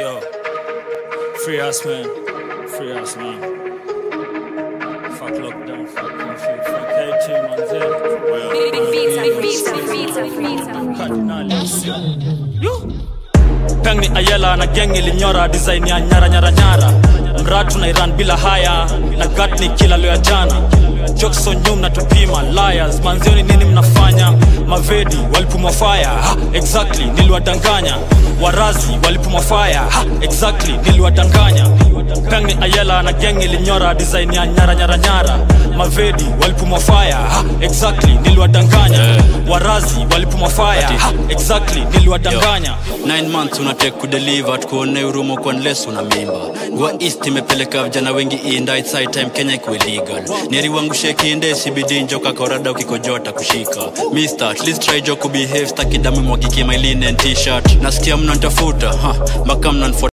Yo, free us, man. Free us, man. Fuck lockdown, fuck curfew, fuck KT, manze. Big beats, big beats, big beats, big beats. Kardinali usio. Peng ni Ayela na gang ilinyora design ya nyara nyara nyara. Mratu na Iran bila haya na gat ni kila leo ya jana. Jokes on nyum na tupima liars manzioni nini mnafanya mavedi walipumwa fire ha, exactly niliwadanganya warazi walipumwa fire ha, exactly niliwadanganya Peng ni Ayela na gang ilinyora design ya nyara nyara nyara mavedi walipumwa fire ha, exactly niliwadanganya warazi walipumwa fire ha, exactly niliwadanganya 9 months unatake kudeliver tukuone urumo kwa unless una mimba gua east imepeleka vijana wengi inda it's high time kenya ikuwe legal nieri wangu shekinde cbd njoka korada ukikojota kushika mister at least try jo kubehave staki damu mwagike my linen t-shirt nasikia mnantafuta ha mpaka mnanfuata